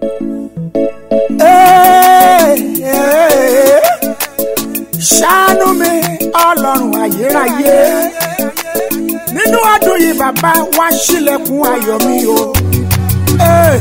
Ee, ee, ṣàánú mi ọlọ́run ayérayé nínú ọdún yìí bàbá wá ṣílẹ̀kùn ayọ̀ mi o. Ee.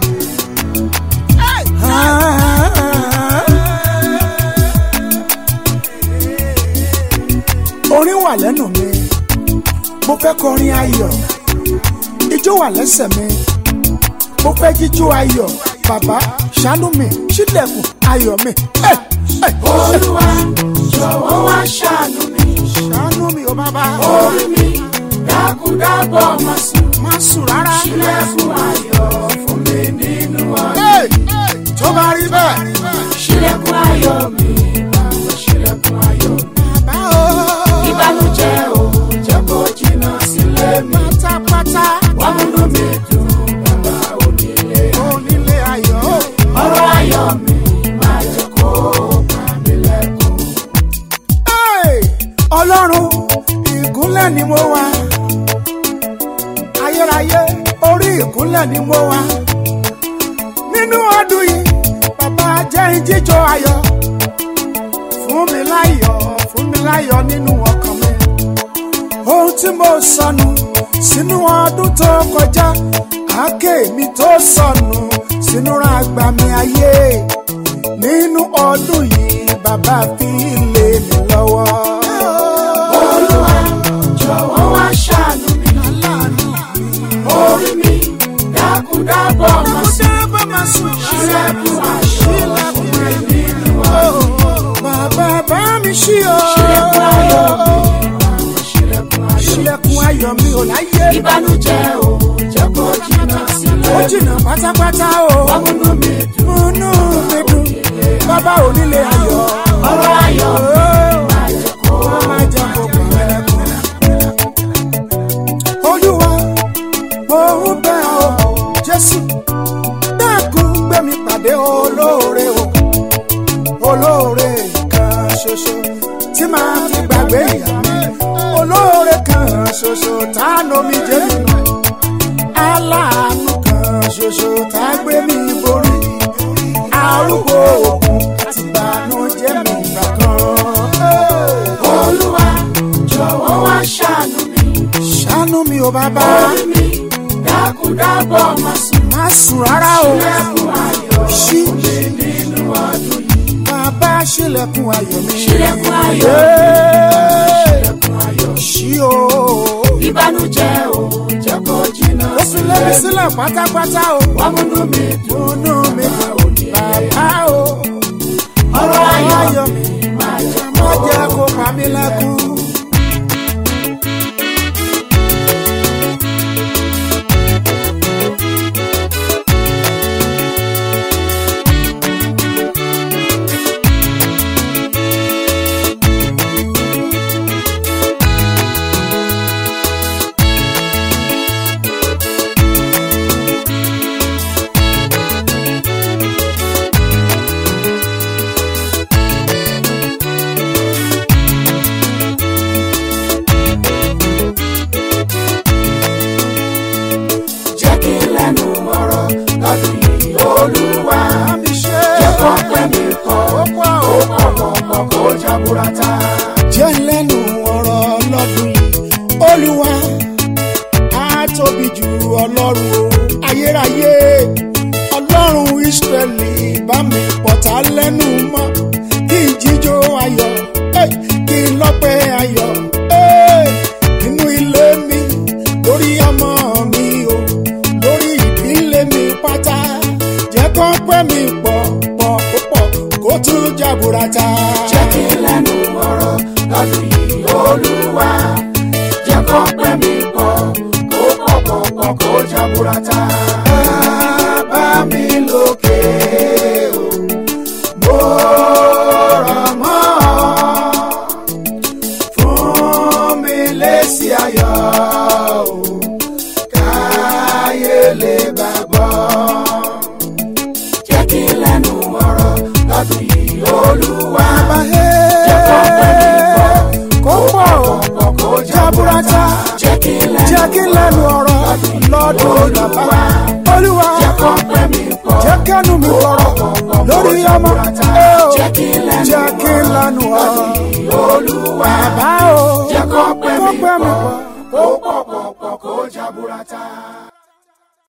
orin wà lẹ́nu mi mo fẹ́ kọrin ayọ̀ ijó wà lẹ́sẹ̀ mi mo fẹ́ jíjó ayọ̀ bàbá ṣàánú mi ṣílẹ̀kùn ayọ̀ mi. Ẹ, ẹ, Olúwa jọ̀wọ́ wá ṣàánú mi. ṣàánú mi o bàbá Orí mi dákúdábọ̀ má sùn. má sùn rárá. Ṣílẹ̀kùn ayọ̀ fún mi nínú ọdún. Ẹ, tó bá rí bẹ́ẹ̀. Ṣílẹ̀kùn ayọ̀ mi, bàbá ṣílẹ̀kùn ayọ̀ mi. bàbá o. Ìbànújẹ́ ò jẹ́ kó jìnnà sílé mi. pátápátá Wá múnú mi dùn, bàbá onílé. onílé ayọ̀ o. Ọ̀rọ̀ ayọ̀ mi máa jẹ́ kó pa mí lẹ́kùn. Hey! ọlọ́run ìkúnlẹ̀ ni mo wà ayérayé orí ìkúnlẹ̀ ni mo wà nínú ọdún yìí bàbá jẹ́ ìjíjọ ayọ̀ fún mi láyọ̀ fún mi láyọ̀ nínú ọkàn mi ohun tí mo sọnù sínú ọdún tó kọjá àáké mi tó sọnù sínú àgbà mi ayé nínú ọdún yìí bàbá fi lé mi lọ́wọ́. Olúwa jọ̀wọ́ wá ṣàánú mi. Orí mi dákúdábọ̀ má sùn. Ṣílẹ̀kùn ayọ̀ fún mi nínú ọdún. Bàbá bá mi ṣí o. Ṣílẹ̀kùn ayọ̀ mi, bàbá ṣílẹ̀kùn ayọ̀ mi. Ṣílẹ̀kùn ayọ̀ mi ò láyé. Ìbànújẹ́ ò jẹ́ kó jìnnà sílé Ó mi. jìnnà pátápátá o. Wá múnú mi dùn. Múnú mi dùn. Bàbá onílé ayọ̀. Ọ̀rọ̀ ayọ̀ mi Ó máa jẹ́ kó máa jẹ́ kó pa mí lẹ́kùn. Olúwa, mo ń bẹ̀ ọ́, Jésù. Dákun gbé mi pàdé olóore o. Olóore kan ṣoṣo tí màá fi gbàgbé ìyá mi. Olóore kan ṣoṣo tá a nomi jẹ́ mi nù. Aláàánú kan ṣoṣo tá a gbé mi borí. Arúgbó òkun àti ìbànújẹ́ mi gbà kan. Olúwa jọ̀wọ́ wá ṣàánú mi. Ṣàánú mi ò bàbá. Orí mi dákúdábọ̀ má sùn. Má sùn rárá o. Ṣílẹ̀kùn ayọ̀ Ṣí fún mi nínú ọdún yìí. bàbá ṣílẹ̀kùn ayọ̀ mi. Ṣílẹ̀kùn ayọ̀ Yéé. Ṣílẹ̀kùn ayọ̀ Ṣí o. ìbànújẹ́ ò jẹ́ kó jìnnà Ó fi lé mi sílẹ̀ pátápátá o. wá múnú mi dùn Múnú mi dùn. Bàbá o. ọ̀rọ̀ ayọ̀ Ayọ̀ mi máa jẹ́ má jẹ́ kó pa mí lẹ́kún. jẹ́ kí n lẹ́nu ọ̀rọ̀ lọ́dún yìí olúwa Àmì ṣe. jẹ́ kó pẹ́ mi kọ́ Ó pọ̀ ó o. pọ̀ pọ̀ kó jaburata jẹ́ lẹ́nu ọ̀rọ̀ lọ́dún yìí olúwa á tóbi jù ọlọ́run o ayérayé ọlọ́run ìsírẹ́lì bá mi pọ̀tà lẹ́nu mọ́ kí n jíjó ayọ̀ eh, kí n lọ́pẹ́ ayọ̀ eh, nínú ilé mi lórí ọmọ mi o lórí ìdílé mi pátá jẹ́ kó pẹ́ mi pọ̀ pọ̀ pọ̀ kó tún jaburata. jẹ́ kí n lẹ́nu ọ̀rọ̀ lọ́dún yìí olúwa jẹ́ kó pẹ́ mi kọ́ ó pọ̀ pọ̀ pọ̀ kó jaburata. bàbá mi lókè o mo rọ̀ mọ́ ọ fún mi lésì ayọ̀ o káyé lè gbàgbọ́. jẹ́ kí n lẹ́nu ọ̀rọ̀ lọ́dún yìí olúwa bàbá jẹ́ kó pẹ́ mi kọ́ kó pọ̀ pọ̀ kó jaburata jẹ́ kí n lẹ́nu jẹ́ kí n lẹ́nu ọ̀rọ̀ lọ́dún bàbá olúwa jẹ́ kó pẹ́ mi kọ́ jẹ́ kí kẹ́nu mi kọ̀rọ̀ lórí ọmọ ẹ o Jẹ́ kí n lẹ́nu jẹ́ kí n lanu ọ̀rọ̀ olúwa bàbá o jẹ́ kó pẹ́ kó mi pẹ́ mi pọ̀ pọ̀. kó pọ̀ pọ̀ pọ̀ kó jaburata.